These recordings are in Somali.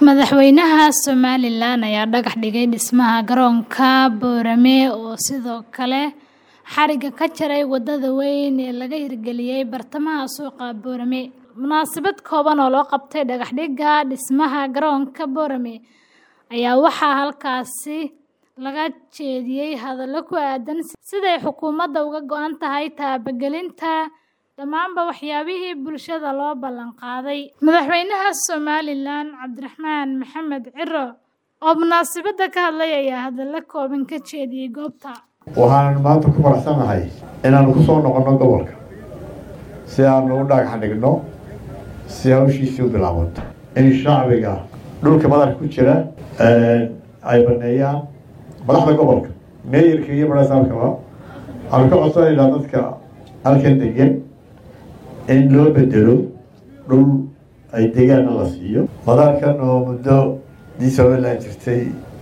Madaxweynaha Somalilan ayaa dhagax dhigay dhismaha garoonka Boorame oo sidoo kale xarigga ka jaray wadada weyn ee laga hirgeliyay bartamaha suuqa Boorame. Munaasabad kooban oo loo qabtay dhagax dhigga dhismaha garoonka Boorame ayaa waxaa halkaasi laga jeediyay hadallo ku aaddan siday xukuumadda uga go'an tahay taabagelinta dhammaanba waxyaabihii bulshada loo ballan qaaday. Madaxweynaha Somalilan Cabdiraxmaan Maxamed Ciro oo munaasabadda ka hadlay ayaa hadallo kooban ka jeediyay goobta. waxaan maanta ku faraxsanahay inaanu ku soo noqonno gobolka si aanu u dhagax dhigno si hawshiisii u bilaabato in shacbiga dhulka badarka ku jira ay baneeyaan madaxda gobolka meeyarka iyo barasaabkaba waxaanu ka codsanaynaa dadka halkan degan in loo bedelo dhul ay degaana la siiyo madaarkan oo muddo dii somalilan jirtay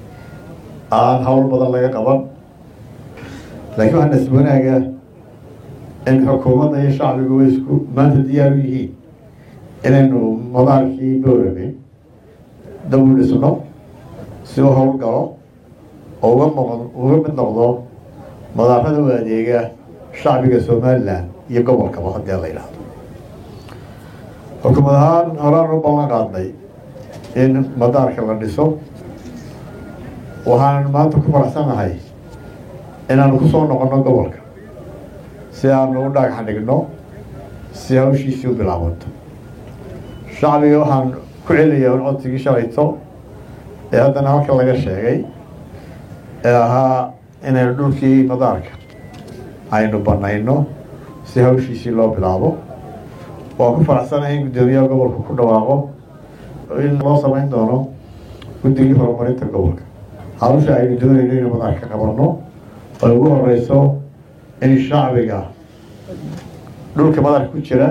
aan hawl badan laga qaban laakiin waxaa nasib wanaaga in xukuumadda iyo shacbigu way isku maanta diyaar u yihiin inaynu madaarkii boorame dab u dhisno si uu hawl galo oo uga noqon uga mid noqdo madaarada u adeega shacbiga somalilan iyo gobolkaba haddii la yidhaahdo xukuumad ahaan horaan u ballan qaadnay in madaarka la dhiso waxaan maanta ku faraxsanahay inaanu ku soo noqonno gobolka si aanu u dhagax dhigno si hawshiisii u bilaabato shacbiga waxaan ku celinayaa un codsigii shalayto ee haddana halka laga sheegay ee ahaa inaynu dhulkii madaarka aynu banayno si hawshiisii loo bilaabo waan ku faraxsanahay in guddoomiyaha gobolka ku dhawaaqo in loo samayn doono guddigii horumarinta gobolka hawsha aynu doonayno inuu madaarka qabanno ay ugu horeyso in shacbiga dhulka badarka ku jira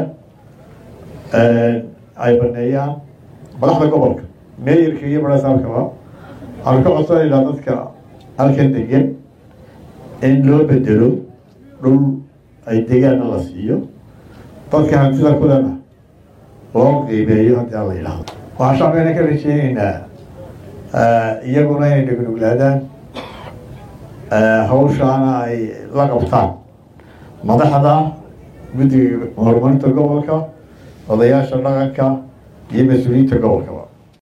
ay baneeyaan madaxda gobolka meeyarka iyo barasaabkaba waxaanu ka codsanaynaa dadka halkan degan in loo bedelo dhul ay degaana la siiyo dadka hantida kulena loo qiimeeyo haddii aan la yidhaahdo waxaan shacbigana ka rajeyneynaa iyaguna inay dhugnuglaadaan hawshaana ay la qabtaan madaxda guddiga horumarinta gobolka odayaasha dhaqanka iyo mas-uuliyiinta gobolkaba